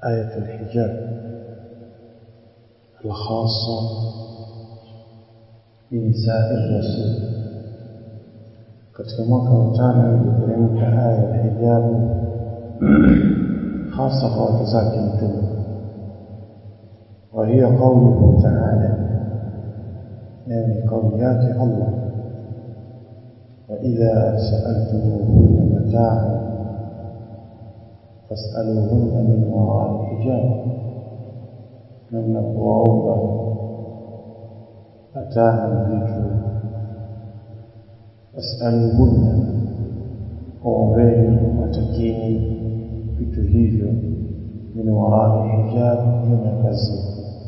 آية الحجاب الخاصة بنساء الرسول katika mwaka wa tano iliteremka aya ya hijabu hasa kwa wake zake mtume وهي قوله تعالى يعني قول ياك الله وإذا سألتموهن متاعا فاسألوهن من وراء الحجاب من نقوى متاعا vitu fasaluhunna ombeni watakini vitu hivyo min warai hijab nyuma ya pazia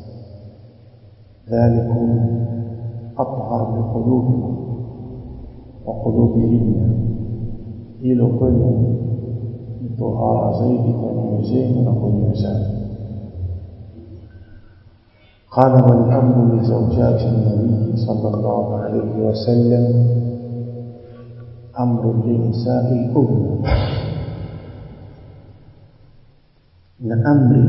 dhalikum athhar liqulubikum wa qulubihinna hilo kwenu ni tohara zaidi kwa nyoyo zenu na kwa nyoyo zao قال والأمر لزوجات النبي صلى الله عليه وسلم أمر لنساء الأمة na amri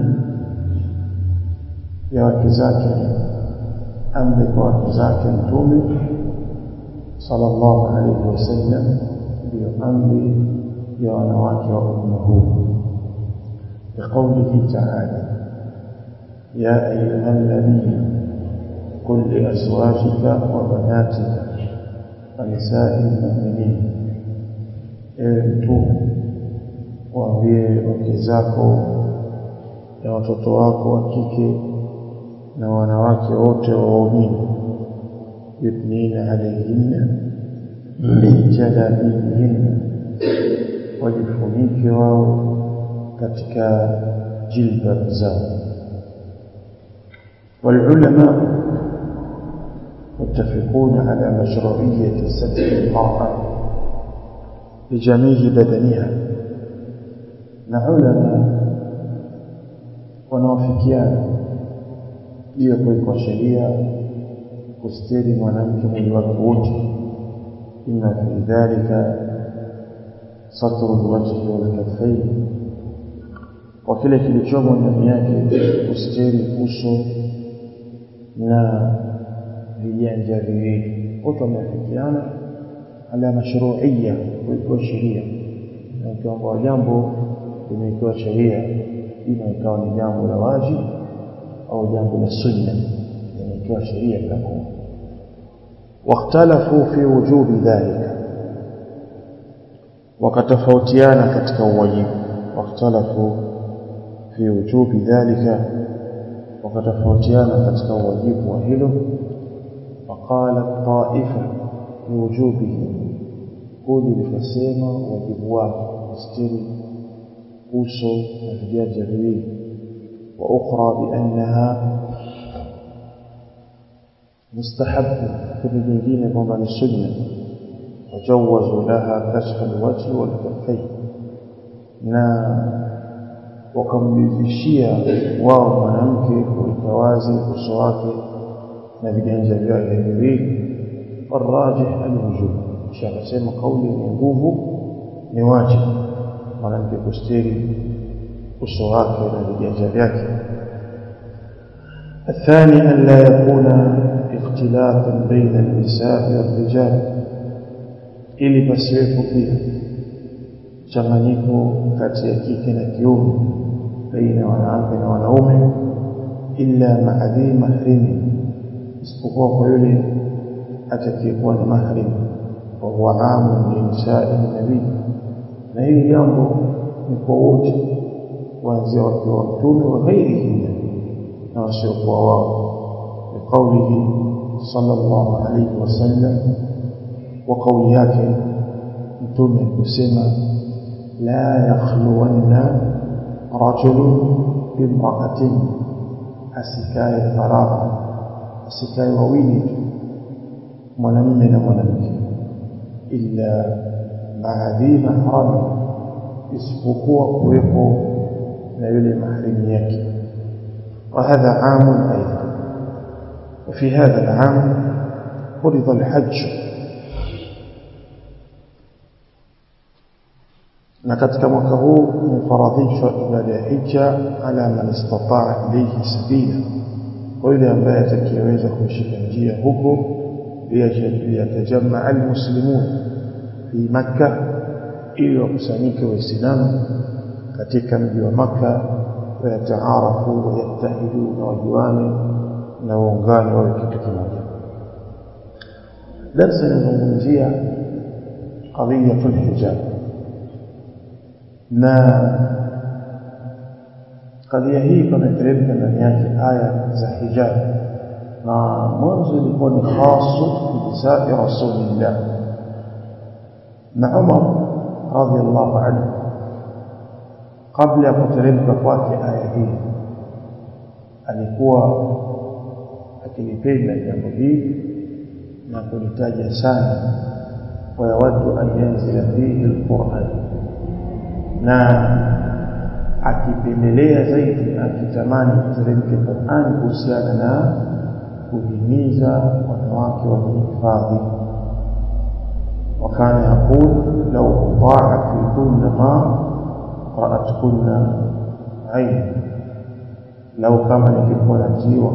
ya wake zake amri kwa wake zake mtume sallallahu alaihi wasallam ndiyo amri ya wanawake wa umma huu biqaulihi taala ya ayuha nabiyu qul liazwajika wa banatika wa nisai lmuminin ewe mtume waambie wake zako na watoto wako wa kike na wanawake wote waumini yudnina alaihinna min jalabibihinna wajifunike wao katika jilbab zao والعلماء متفقون على مشروعية ستر المرأة لجميع بدنها نعلم wanaofikiana hiyo kuwekwa sheria kustiri mwanamke mwili wake wote inna fi dhalika satru lwajhi walkaffain kwa kile kilichomo ndani yake kustiri uso na vijanja viwili wote wameafikiana ala mashruiya kuwekewa sheria na ukiwamba jambo limewekewa sheria ima ikawa ni jambo la wajibu au jambo la sunna limewekewa sheria litakuwa واختلفوا في وجوب ذلك وكتفوتيانا katika uwajibu واختلفوا في وجوب ذلك وكتفوتيانا katika uwajibu wa hilo فقالت طائفه بوجوبه kundi likasema wajibu wake kustiri uso na viganja viwili wa ukhra biannaha mustahabu kundi jingine kwamba ni sunna wajawazu laha kashfa alwajhi walkaffain na wakamjuzishia wao mwanamke kuweka wazi uso wake na viganja vyake viwili والراجح الوجوب kisha akasema kauli yenye nguvu ni wajibu mwanamke kustiri uso wake na viganja vyake الثاني أن لا يكون اختلاطا بين النساء والرجال ili pasiwepo pia changanyiko kati ya kike na kiume baina ya wanawake na wanaume illa maadhi mahrimi isipokuwa kwa yule atakayekuwa ni mahrim wa huwa amun linisai nabii na hili jambo ni kwa wote kuanzia wakiwa mtume wa ghairihinna na wasiokuwa wao biqaulihi sallallahu alayhi wasallam wa kauli yake mtume kusema la yakhluwanna rajulun bimra'atin asikae faragha asikae wawili tu mwanamume na mwanamke illa maadhi mahrami isipokuwa kuwepo na yule mahrimu yake وهذا عام أيضا وفي هذا العام فرض الحج na katika mwaka huu imefaradhishwa ibada ya hija ala man istataa ilayhi sabila kwa yule ambaye atakayeweza kushika njia huko liyatajammaa almuslimun fi makka ili wakusanyike waislamu katika mji wa makka wayataarafu wayattahidu na wajuane na waungane wawe kitu kimoja darsa inazungumzia qadiyatu lhijab na kadhia hii pameteremka ndani yake aya za hijab na mwanzo ilikuwa ni khasu binisai rasulillah na Umar radhiallahu anhu kabla ya kuteremka kwake aya hii alikuwa akilipenda jambo hili na kulitaja sana wayawaddu an yanzila fihi alquran na akipendelea zaidi akitamani kuteremke Qur'an kuhusiana na kuhimiza wanawake wajihifadhi وكان يقول لو أطاعت في كل ما رأتكن عين لو كما ningekuwa natiwa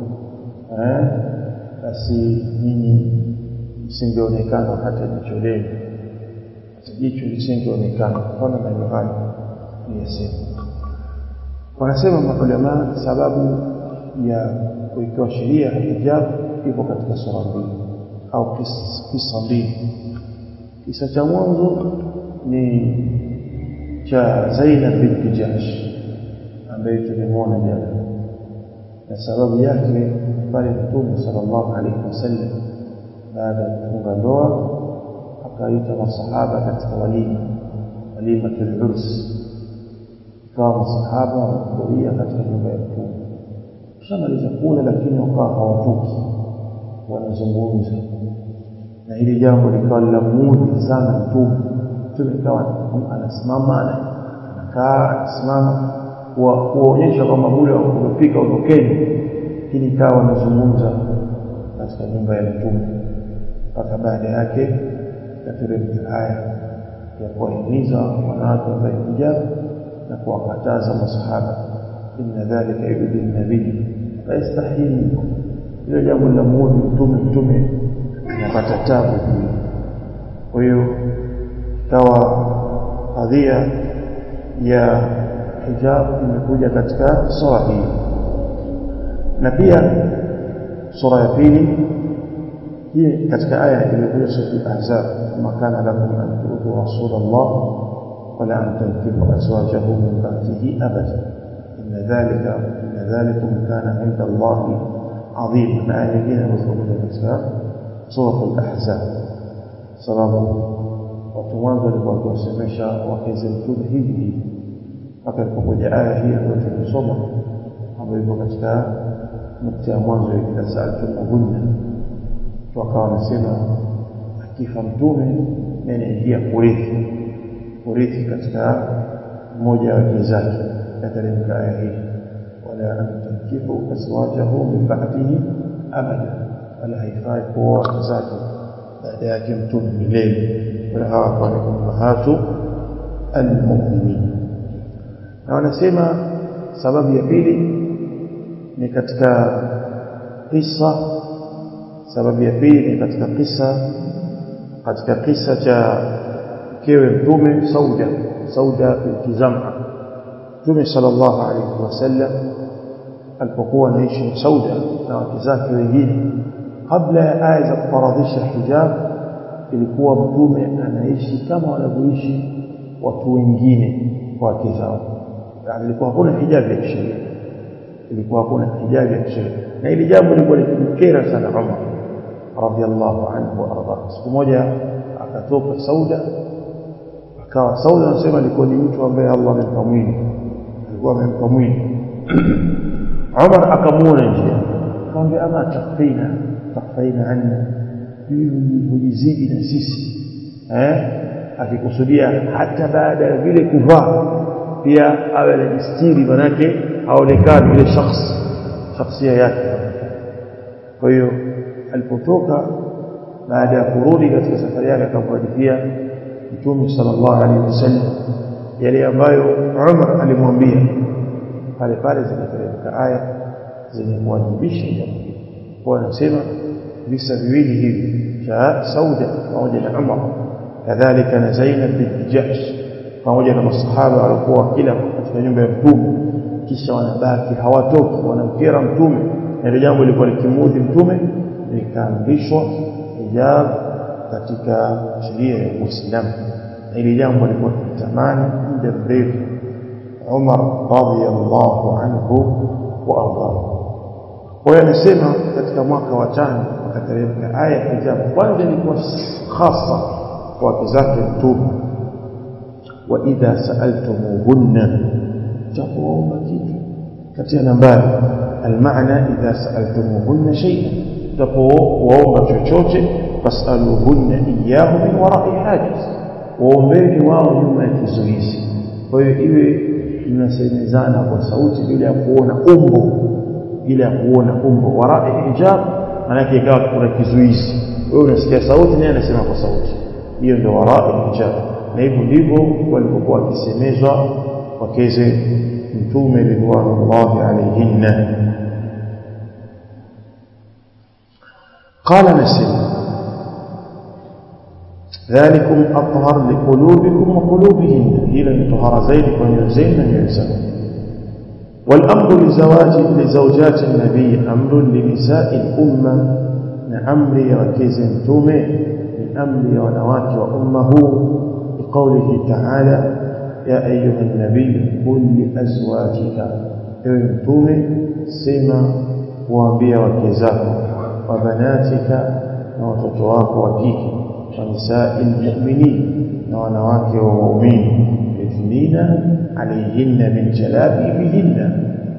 eh basi nyinyi msingeonekana hata jicho lenu jicho lisingeonekana kwa maneno hayo niyasema wanasema maulama sababu ya kuikiwa sheria ya hijab ipo katika sura mbili au kisa mbili kisa cha mwanzo ni cha Zainab binti Jahsh ambaye tulimwona jana na sababu yake pale Mtume sallallahu alaihi wasallam baada ya kufunga ndoa akaita masahaba katika walima walimatul urs ikawa masahaba wanahudhuria katika nyumba ya Mtume kishamaliza kula lakini wakawa hawatoki wanazungumza na hili jambo likawa linamuudhi sana mtume mtume ikawa anasimama anakaa anasimama kuonyesha kwamba muda umefika ondokeni hili ikawa wanazungumza katika nyumba ya mtume mpaka baada yake kateremka haya ya kuwahimiza wanawake wavae hijab na kuwakataza masahaba inna dhalika yudi nabii fayastahili hilo jambo linamuudhi mtume mtume anapata tabu juu kwa hiyo ikawa kadhia ya hijab imekuja katika sura hii na pia sura ya pili hii katika aya iliyokuja sura al-ahzab makana lakum an tu'tu rasulullah wala an tankihu azwajahu min ba'dihi abada inna dhalika inna dhalikum kana 'inda allahi 'azima na aya nyingine inazokuja katika suratul ahzab sababu watu mwanzo walikuwa wakiwasemesha wakeze mtume hivi hivi mpaka ilipokuja aya hii ambayo tulisoma ambayo iko katika nukta ya mwanzo ya idha saaltumuhunna tu akawa wanasema akifa mtume anaingia kurithi kurithi katika mmoja ya wake zake kateremka aya hii wala an tankihu azwajahu min ba'dihi abada wala haifai kuoa wake zake baada yake mtume milele wala hawa kwa ni ummahatu almu'minin na wanasema sababu ya pili ni katika kisa sababu ya pili ni katika kisa katika kisa cha mkewe mtume Sauda Sauda binti Zam'a Mtume sallallahu alayhi wasallam alipokuwa anaishi na Sauda na wake zake wengine kabla ya aya za kufaradhisha hijab ilikuwa mtume anaishi kama wanavyoishi watu wengine kwa wake zao yani ilikuwa hakuna hijab ya kisheria ilikuwa hakuna hijab ya kisheria na ili jambo lilikuwa likimkera sana Umar radhiallahu anhu warda siku moja akatoka Sauda akawa Sauda anasema alikuwa ni mtu ambaye Allah amempa mwili alikuwa amempa mwili Umar akamuona njia akamwambia ama takfina takfaina anna hujizidi na sisi eh akikusudia hata baada ya vile kuvaa pia awe anajistiri manake haonekani yule shakhs shakhsia yake kwa hiyo alipotoka baada ya kurudi katika safari yake akamhadithia mtume sallallahu alaihi wasallam yale ambayo Umar alimwambia pale pale zinateremka aya zenye kuwajibisha jambo hili kwa anasema visa viwili hivi cha Sauda pamoja na Umar kadhalika na Zainab bint Jahsh pamoja na masahaba walikuwa kila katika nyumba ya mtume kisha wanabaki hawatoki wanamkera mtume na ile jambo lilikuwa likimudhi mtume likaamrishwa hijab katika sheria ya Uislamu na ile jambo lilikuwa likitamani muda mrefu Umar radhiyallahu anhu wa ardahu kwa hiyo anasema katika mwaka wa tano akateremka aya ya hijab kwanza ilikuwa hasa kwa wake zake mtume wa idha sa'altumuhunna takuomba kitu katika nambari almaana idha sa'altumuhunna shay'an tapowaomba chochote fasaluhunna iyyahu min wara'i hajiz waombeni wao nyuma ya kizuizi kwa hiyo iwe mnasemezana kwa sauti bila ya kuona umbo bila ya kuona umbo wara'i hijab maana ikawa kuna kizuizi wewe unasikia sauti naye anasema kwa sauti hiyo ndio wara'i hijab na hivyo ndivyo walipokuwa wakisemezwa wakeze mtume ridwanullahi alayhinna قال نسيم ذلكم أطهر لقلوبكم وقلوبهن إلى طهر زيدك ونيوزين ونيوزين والأمر لزواج لزوجات النبي أمر لنساء الأمة نأمر وكيز تومي لأمر ونوات وأمه بقوله تعالى يا أيها النبي قل لأزواجك تومي سيما وأنبيا وكيزاك وبناتك وتطواك وكيك ونساء المؤمنين ونواك ومؤمنين يثنين عليهن من جلابيبهن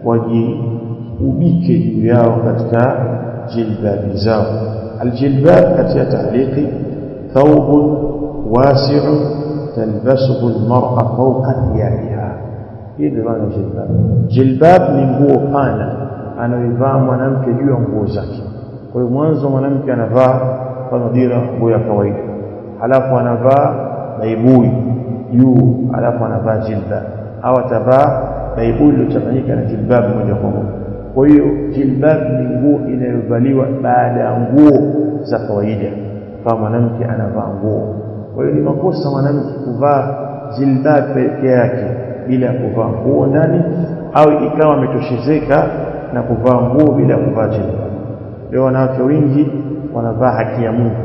وجيبك جياو كتك جلباب زاو الجلباب كتك تعليق ثوب واسع تلبسه المرأة فوق ثيابها هذا معنى جلباب جلباب ni nguo pana anayoivaa mwanamke juu ya nguo zake kwa hiyo mwanzo mwanamke anavaa kama dira nguo ya kawaida halafu anavaa baibui juu halafu anavaa jilbab au atavaa baibui iliyochanganyika na jilbab moja kwa moja kwa hiyo jilbab ni nguo inayovaliwa baada ya nguo za kawaida kama mwanamke anavaa nguo kwa hiyo ni makosa mwanamke kuvaa jilbab peke yake bila kuvaa nguo ndani au ikawa ametoshezeka na kuvaa nguo bila kuvaa jilbab leo wanawake wengi wanavaa haki ya Mungu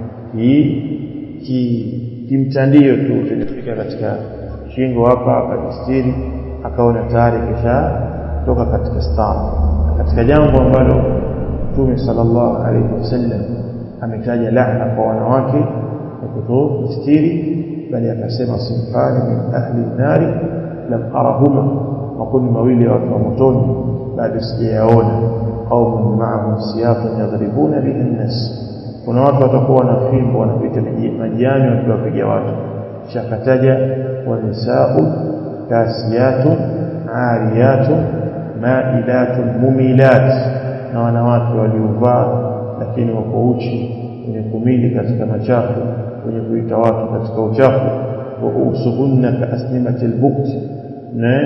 ki kimtandio tu tulifika katika shingo hapa akajistiri akaona tayari kisha toka katika stara katika jambo ambalo Mtume sallallahu alaihi wasallam ametaja laana kwa wanawake na kutostiri bali akasema sinfani min ahli nari lam arahuma makundi mawili ya watu wa motoni bado sijayaona qaumun ma'ahum siyafun yadribuna bihi an-nas kuna watu watakuwa na fimbo wanapita majiani wakiwapiga watu shakataja wanisau kasiyatu ariyatu mailatu mumilat na wanawake waliovaa lakini wako uchi wenye kumili katika machafu wenye kuita watu katika uchafu wa usuhunna kaasnimatil bukt na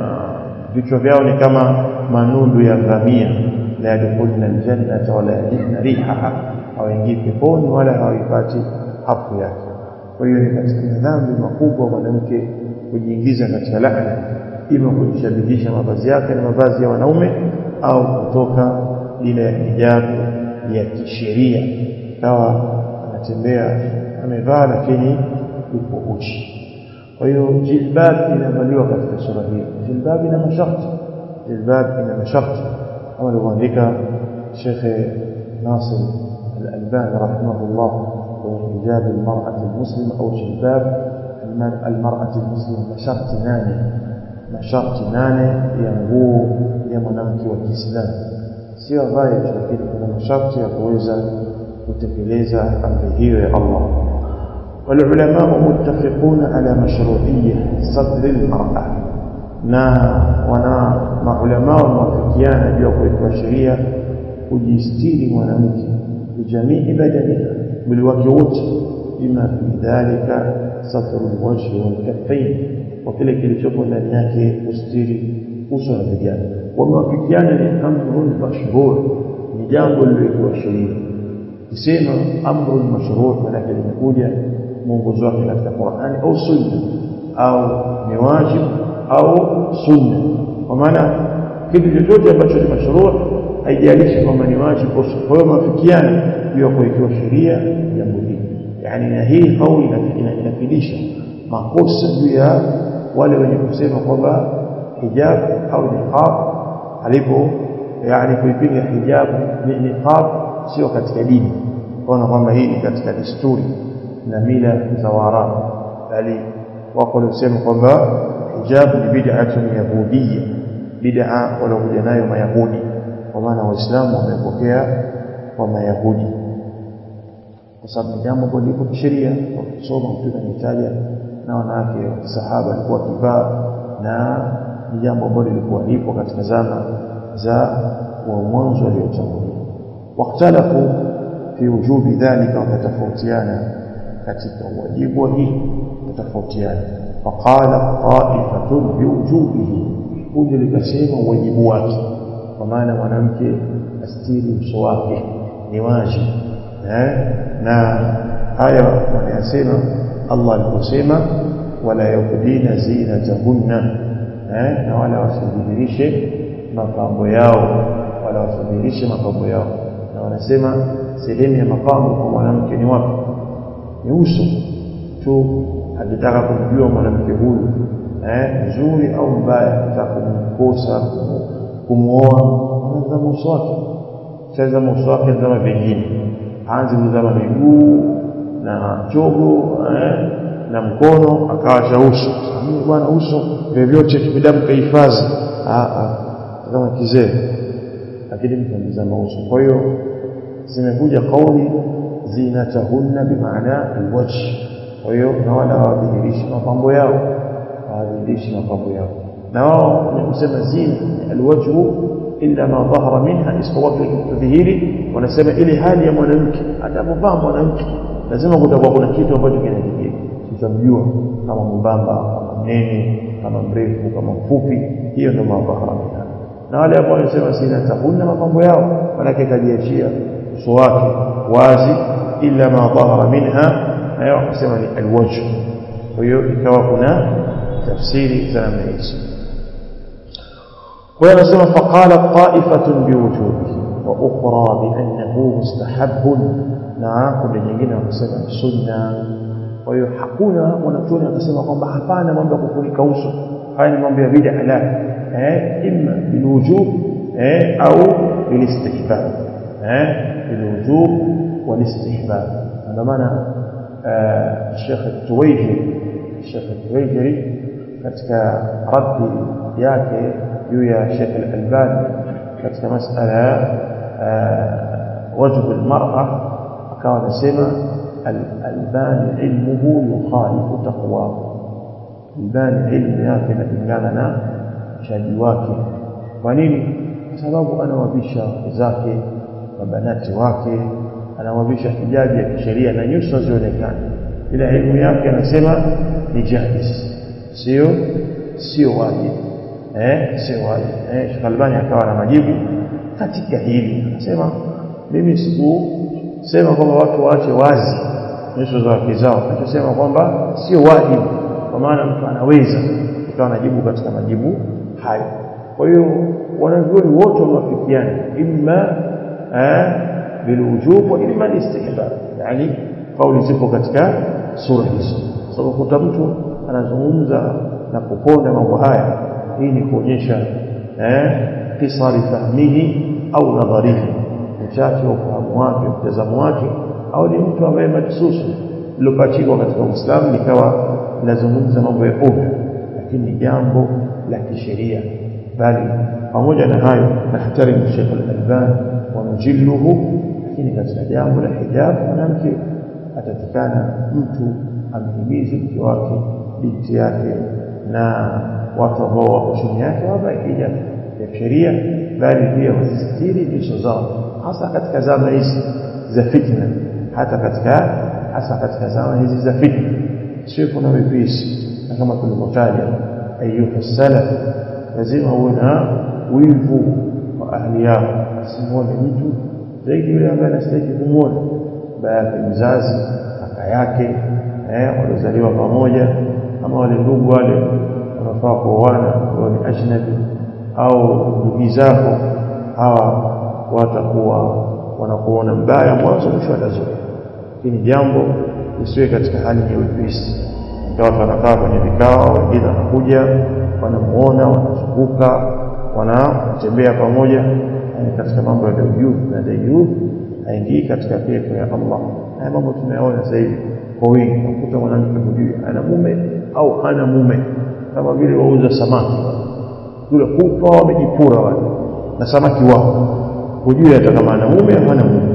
vichwa vyao ni kama manundu ya ngamia la yadkhulna aljannata wala yajidna rihaha hawaingii peponi wala hawaipati hafu yake kwa hiyo ni katika madhambi makubwa mwanamke kujiingiza katika laana ima kujishabihisha mavazi yake na mavazi ya wanaume au kutoka ile ya hijabu ya kisheria kawa anatembea amevaa lakini yuko uchi kwa hiyo jilbab inavaliwa katika sura hii jilbab ina masharti jilbab ina masharti kama alivyoandika Sheikh Nasir Al-Albani rahimahullah kwenye hijab al-mar'ah al-muslima au jilbab al-mar'ah al-muslima masharti nane masharti nane ya nguo ya mwanamke wa Kiislamu sio avae lakini kuna masharti ya kuweza kutekeleza amri hiyo ya Allah والعلماء متفقون على مشروعية صدر المرأة na wana maulama wamewafikiana juu ya kuweka sheria kujistiri mwanamke bijamii badaniha mwili wake wote bima fi dhalika satru alwajhi walkaffain kwa kile kilichopo ndani yake ustiri uso na viganja wamewafikiana ni amrun mashhur ni jambo lililokuwa sheria kusema amrun mashhur maana limekuja mwongozo wake katika Qur'ani au sunna au ni wajib au sunna kwa maana kitu chochote ambacho ni mashruu haijalishi kwamba ni wajibu au sunna kwa hiyo mafikiano hiyo kuikiwa sheria jambo hili yani na hii kauli inafidisha makosa juu ya wale wenye kusema kwamba hijab au niqab alipo yani kuipinga hijab ni niqab sio katika dini kwa kwamba hii ni katika desturi na mila za Waarabu bali wako waliosema kwamba hijab ni bid'atun yahudiyya bid'a waliokuja nayo mayahudi kwa maana waislamu wamepokea kwa mayahudi kwa sababu ni jambo ambalo liko kisheria wakisoma mtume anitaja na wanawake wa sahaba walikuwa kivaa na ni jambo ambalo lilikuwa lipo katika zama za wa mwanzo waliotangulia wakhtalafu fi wujubi dhalika wakatofautiana katika wajibu wa hili tofautiana faqala ta'ifatun biwujubihi kundi likasema wajibu wake kwa maana mwanamke astiri uso wake ni wajibu eh na haya wanayasema Allah aliposema wala yubdina zinatahunna eh na wala wasidhihirishe mapambo yao wala wasidhihirishe mapambo yao na wanasema sehemu ya mapambo kwa mwanamke ni wapi ni uso tu akitaka kumjua mwanamke huyu eh mzuri au mbaya akitaka kumkosa kumuoa anazama uso wake sasa uso wake anazama vingine aanze kuzama miguu na chogo eh, na mkono akawa cha uso mimi bwana uso vyovyote kibidamu kahifadhi kama kizee lakini mtu anazama uso kwa hiyo zimekuja kauli zinatahunna bimaana alwajh kwa hiyo na wala hawadhihirishi mapambo yao hawadhihirishi mapambo yao na wao ni kusema zina alwajhu illa ma dhahara minha isipokuwa kudhihiri wanasema ile hali ya mwanamke atapovaa mwanamke lazima kutakuwa kuna kitu ambacho kinajidhihiri tutamjua kama mbamba kama mnene kama mrefu kama mfupi hiyo ndio madhahara minha na wale ambao wanasema sina tahunna mapambo yao manake kajiachia uso wake wazi illa ma dhahara minha nayo wakasema ni alwajh kwa hiyo ikawa kuna tafsiri za namna hizo kwa hiyo anasema faqala ta'ifatun biwujubihi wa ukhra biannahu mustahabbun na kundi nyingine wakasema ni sunna kwa hiyo hakuna mwanachuoni akasema kwamba hapana mambo ya kufunika uso haya ni mambo ya bid'a la eh imma bilwujub eh au bilistihbab eh bilwujub walistihbab ndio maana Sheikh Tuwaijiri Sheikh Tuwaijiri katika raddi yake juu ya Sheikh Al-Albani katika masala wajhu al-mar'a akawa anasema Al-Albani ilmuhu yukhalifu taqwahu Albani ilmu yake inapingana na uchaji wake kwa nini kwa sababu anawavisha zake mabanati wake anawavisha hijabi ya kisheria na nyuso zionekane ila elimu yake anasema ni jaiz sio sio wajibu eh sio wajibu eh Sheikh Albani akawa na majibu katika hili anasema mimi sikusema kwamba watu waache wazi nyuso za wake zao nachosema kwamba sio wajibu kwa maana mtu anaweza ikawa anajibu katika majibu hayo kwa hiyo wanavyuoni wote wamewafikiana imma eh bilwujub wa imma istihbab yani kauli zipo katika sura hizo sababu so, kuta mtu anazungumza na kuponda mambo haya hii ni kuonyesha eh kisari fahmihi au nadharihi uchache wa ufahamu wake mtazamo wake au ni mtu ambaye mahsusu lilopachikwa katika Uislamu likawa linazungumza mambo ya ovyo lakini ni jambo la kisheria bali pamoja na hayo nahtarimu Sheikh Al-Albani wa nujilluhu lakini katika jambo la hijab mwanamke atatikana mtu amhimize mke wake binti yake na watu ambao wako chini yake wavae hijab ya sheria bali pia wasistiri nyuso zao hasa katika zama hizi za fitna hata katika hasa katika zama hizi za fitna sio kuna wepesi na kama tulivyotaja ayuha salaf lazima uwe na wivu wa ahli yako asimuone mtu zaidi yule ambaye anastahili kumwona baba yake mzazi kaka yake eh waliozaliwa pamoja ama wale ndugu wale wanafaa kuoana wao ni ajnabi au ndugu zako hawa watakuwa wanakuona mbaya mwanzo mwisho watazoea lakini jambo lisiwe katika hali ya wepesi watu wanakaa kwenye vikao wengine wanakuja wanamuona wanazunguka wanatembea pamoja katika mambo ya dayuth na dayuth haingii katika pepo ya Allah haya mambo tunayaona sasa hivi kwa wingi unakuta mwanamke hujui ana mume au hana mume kama vile wauza samaki kule kupa wamejipura wale na samaki wao hujui hata kama ana mume au hana mume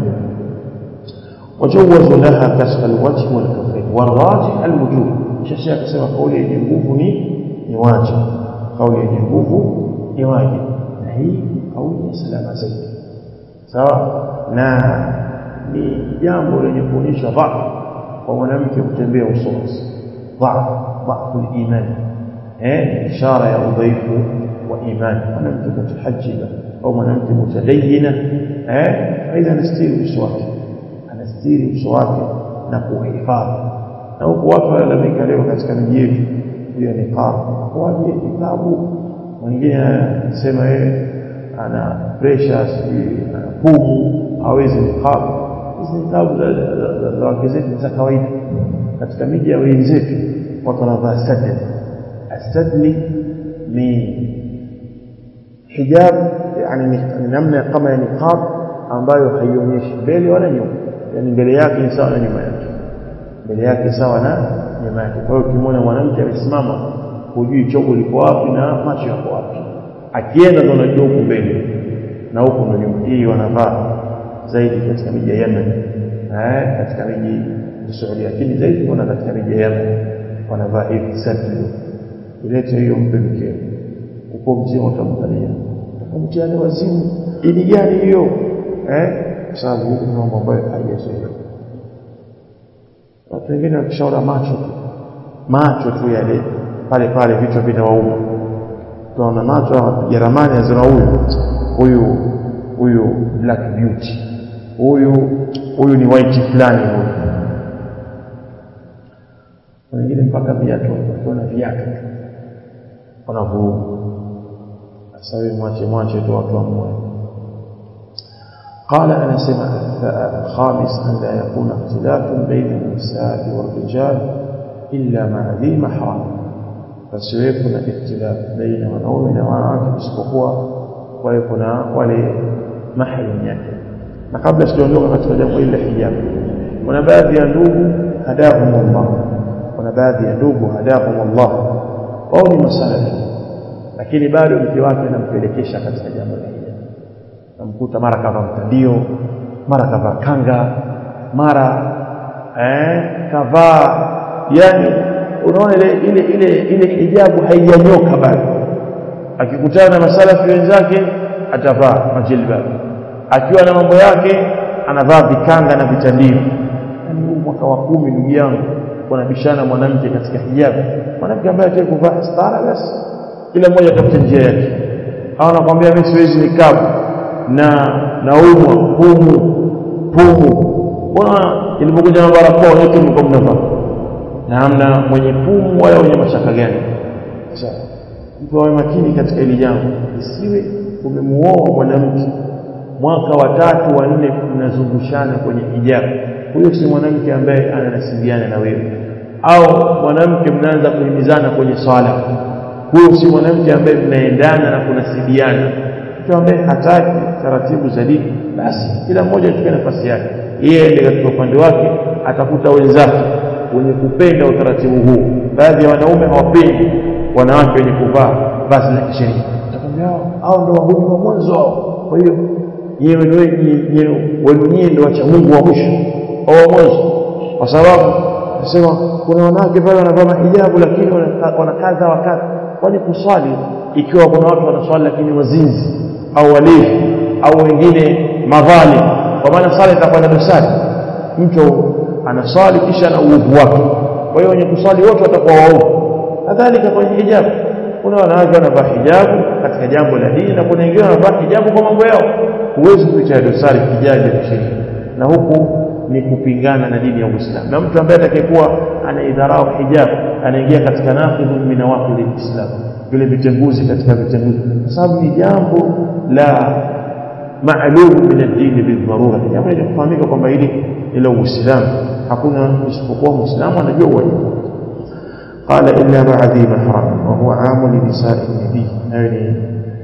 وجوز لها كسر الوجه والكفين والراجح الوجوب شاشا akasema kauli yenye nguvu ni ni wajibu kauli yenye nguvu ni wajibu na hii kauli ya salama zaidi sawa na ni jambo lenye kuonyesha dhaifu kwa mwanamke kutembea uso wazi dhaifu dhaifu imani eh ishara ya udhaifu wa imani mwanamke mutahajiba au mwanamke mutadayyina eh aidha anastiri uso wake anastiri uso wake na kuhifadhi na huku watu walalamika leo katika miji yetu hiyo ni qabu kwaje kitabu mwingine anasema yeye ana pressure sijui ana pumu hawezi niqab hizi nikabu za wake zetu za kawaida katika miji ya wenzetu watu wanavaa sadli asadli ni hijab yani ni namna kama ya niqab ambayo haionyeshi mbele wala nyuma yani mbele yake ni sawa na nyuma yake mbele yake sawa na nyuma yake kwa hiyo ukimwona mwanamke amesimama hujui chogo liko wapi na macho yako wapi akienda ndo unajua huku mbele na huku ndo nyuma hii wanavaa zaidi katika miji ya Yemen eh katika miji ya Saudi lakini zaidi kuna katika miji ya Yemen wanavaa hivi sadri ilete hiyo mpe mkeo uko mzima utamkalia utamtiani wazimu ini gani hiyo eh kwa sababu huku ni mambo ambayo haijazoeleka watu wengine wakishaona macho tu macho tu yale pale pale vichwa vinawauma tunaona macho ya ramani azina huyu huyu huyu black beauty huyu huyu ni white fulani huyu wengine mpaka viatu wakiona viatu wanavuruga sasa wewe mwache mwache tu watu wamwe قال أنا سمع الخامس أن لا يكون اختلاف بين النساء والرجال إلا مع ذي محرم فسيكون اختلاف بين wanaume na wanawake isipokuwa kwa kuna wale mahrim yake na kabla sijaondoka katika jambo hili la hijab kuna baadhi ya ndugu hadahum Allah kuna baadhi ya ndugu hadahum Allah wao ni masalafi lakini bado mke wake anampelekesha katika jambo la hijab namkuta mara kava mtandio mara kavaa kanga mara eh kavaa yani unaona ile ile ile ile hijabu haijanyoka bado akikutana na masalafi wenzake atavaa majilbab akiwa na mambo yake anavaa vikanga na vitandio yani huu mwaka wa kumi ndugu yangu wanabishana mwanamke katika hijabu mwanamke ambaye ataki kuvaa stara basi kila mmoja atafuta njia yake au anakwambia mimi siwezi nikabu na naumwa pumu pumu mbona ilipokuja na barakoa yote mlikuwa mnavaa na hamna mwenye pumu wala mwenye mashaka gani sasa mtu awe makini katika hili jambo isiwe umemuoa mwanamke mwaka wa tatu wa nne mnazungushana kwenye hijabu huyo si mwanamke ambaye ananasibiana na wewe au mwanamke mnaanza kuhimizana kwenye swala huyo si mwanamke ambaye mnaendana na kunasibiana mtu ambaye hataki taratibu za dini basi kila mmoja achukue nafasi yake yeye ndiye katika upande wake atakuta wenzake wenye kupenda utaratibu huu baadhi ya wanaume hawapendi wanawake wenye kuvaa vazi la kisheria atakwambia hao ndio wahuni wa mwanzo hao kwa hiyo nyewe wenu nyie ndio wacha Mungu wa mwisho au wa mwanzo kwa sababu nasema kuna wanawake pale wanavaa mahijabu lakini wanakaza wakati kwani kuswali ikiwa kuna watu wanaswali lakini wazinzi au walevi au wengine madhali kwa maana sala itakuwa na dosari mtu anaswali kisha na uovu wake kwa hiyo wenye kuswali wote watakuwa waovu kadhalika kwenye hijabu kuna wanawake wanavaa hijabu katika jambo la dini na kuna wengine wanavaa hijabu kwa mambo yao huwezi kuitia dosari hijabu ya sheria na huku ni kupingana na dini ya Uislamu na mtu ambaye atakayekuwa anaidharau hijab anaingia katika naqidhu min nawaqid alislam vile vitenguzi katika vitenguzi kwa sababu ni jambo la maalum min ad-din bidharura jambo lenye kufahamika kwamba hili ila Uislamu hakuna isipokuwa Muislamu anajua wajibu قال إلا مع ذي محرم وهو عام لنساء النبي يعني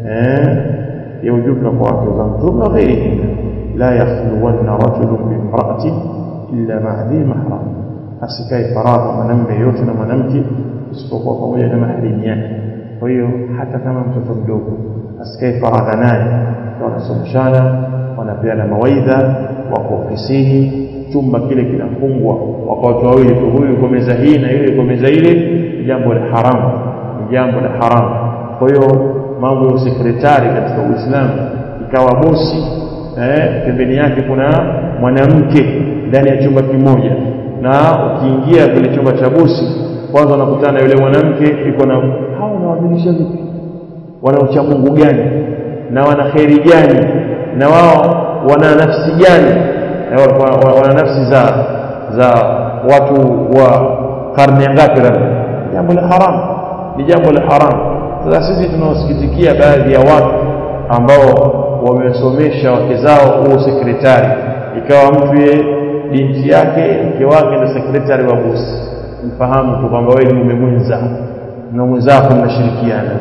يوجبن قواك وغمتم وغيرهن لا يخلون رجل بامرأة إلا مع ذي محرم asikae faragha mwanamume yote na mwanamke isipokuwa pamoja na maharimu yake kwa hiyo hata kama mtoto mdogo asikae faragha naye wanasomeshana wanapeana mawaidha wako ofisini chumba kile kinafungwa wako watu wawili tu huyu kwa meza hii na yule kwa meza ile ni jambo la haramu ni jambo la haramu kwa hiyo mambo ya sekretari katika Uislamu ikawa bosi eh, pembeni yake kuna mwanamke ndani ya chumba kimoja na ukiingia kile chumba cha bosi kwanza unakutana na yule mwanamke iko na hao wanawamilisha vipi wana ucha Mungu gani na wana kheri gani na wao wana nafsi gani wana nafsi za za watu wa karne ngapi labda jambo la haram ni jambo la haram sasa sisi tunaosikitikia baadhi ya watu ambao wamesomesha wake zao huo sekretari ikawa mtu ye binti yake mke wake ndio sekretari wa bosi mfahamu tu kwamba wewe ni mume mwenza na mwenzako mnashirikiana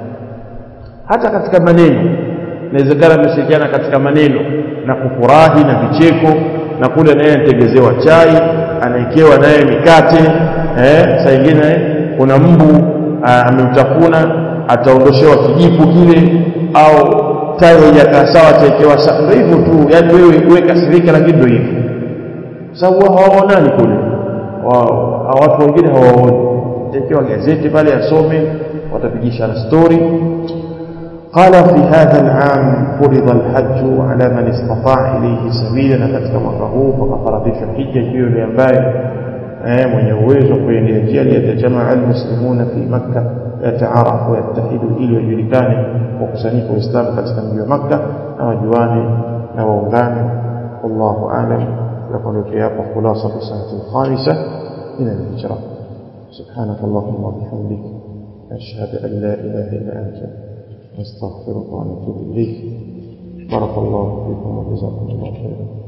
hata katika maneno inawezekana mnashirikiana katika maneno na kufurahi na vicheko na kule naye anategezewa chai anaekewa naye mikate eh, saa ingine kuna mbu amemtafuna ataondoshewa kijipu kile au tayo haijakaa sawa ataekewa sawa ndio hivyo tu yani wewe uwe kasirika lakini ndio hivyo sababu hawaonani kule watu wengine hawaoni ataekewa gazeti pale asome watapigishana story قال في هذا العام فرض الحج على من استطاع إليه سبيلا katika mwaka huu fakafaradhishwa hija hiyo ile ambaye eh mwenye uwezo kuendea njia liyatajamaa almuslimuna fi makkah yataarafu yatahidu ili wajulikane wakusanyika waislamu katika mji wa makka na wajuane na waungane wallahu alam tunakuondokea hapo khulasa sanati alkhamisa min alhijra سبحانك اللهم وبحمدك أشهد أن لا إله إلا أنت نستغفرك ونتوب إليك بارك الله فيكم وجزاكم الله خيرا